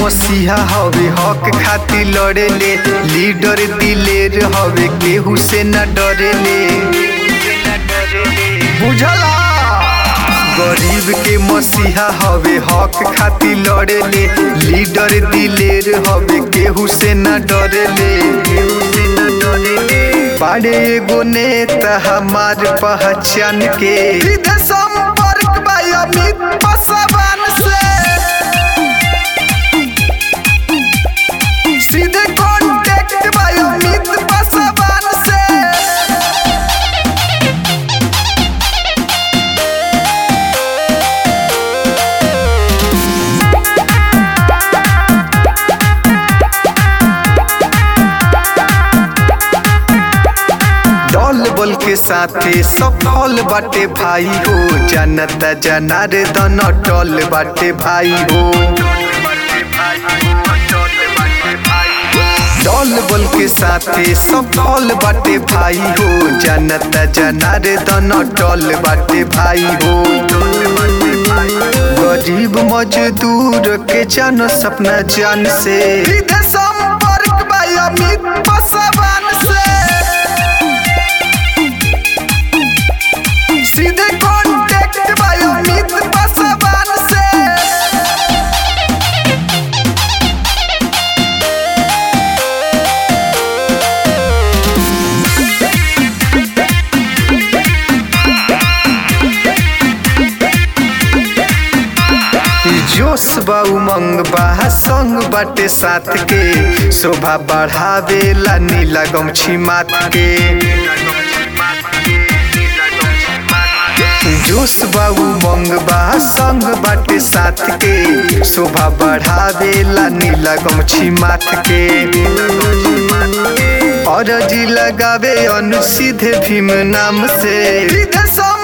मसीहा हवे हक खातिर लड़ेले लीडर दिलेर हवे केहू से न डरेले बुझला गरीब के मसीहा हवे हक खातिर लड़ेले लीडर दिलेर हवे केहू से न डरेले बाड़े एगो नेता हमार पहचान के सीधे संपर्क बा अमित पासवान से सीधे कांटेक्ट बा अमित पासवान से दल बल के साथे सफल बाटे भाई हो जनता जनार्दन अटल बाटे भाई हो दल बल के साथे सफल बाटे भाई हो जनता जनार्दन अटल बाटे भाई हो गरीब मजदूर के जान सपना जान से सीधे संपर्क बा अमित पासवान से सीधे कांटेक्ट बा अमित पासवान से जोश बा उमंग बा संग बाटे साथ के शोभा बढ़ावेला नीला गमछी मात के जोश बा उमंग बा संग बाटे साथ के शोभा बढ़ावेला नीला गमछी माथ के अरजी लगावे अनुसीधे भीम नाम से सीधे सम